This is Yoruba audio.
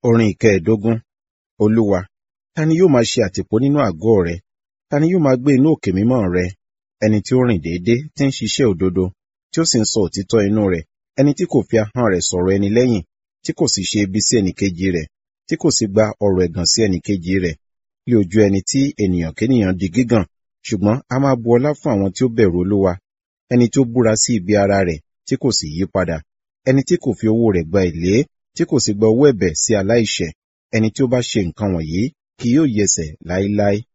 Orin ìkẹẹ̀dógún. Olúwa, ta ni yóò máa ṣe àtìpó nínú àgọ́ rẹ? Ta ni yóò máa gbé inú òkè mímọ́ rẹ? Ẹni tí ó rìn déédé, tí ń ṣiṣẹ́ òdodo, tí ó sì ń sọ òtítọ́ inú rẹ̀, ẹni tí kò fi ahọ́n rẹ̀ sọ̀rọ̀ ẹni lẹ́yìn, tí kò sì ṣe ibi sí ẹnìkejì rẹ̀, tí kò sì gba ọ̀rọ̀ ẹ̀gàn sí ẹnìkejì rẹ̀, lé ojú ẹni tí ènìyàn kénìyàn di gígàn, ṣùgbọ́n a máa bu ọlá fún àwọn tí ó bẹ̀rù Olúwa, ẹni tí ó búra sí ibi ara rẹ̀, tí kò sì yí padà, ẹni tí kò fi owó rẹ̀ gba èlé, tí kò sì gba owó ẹ̀bẹ̀ sí aláìṣẹ̀, ẹni tí ó bá ṣe nǹkan wọ̀nyí kì yóò yẹsẹ̀ láéláé.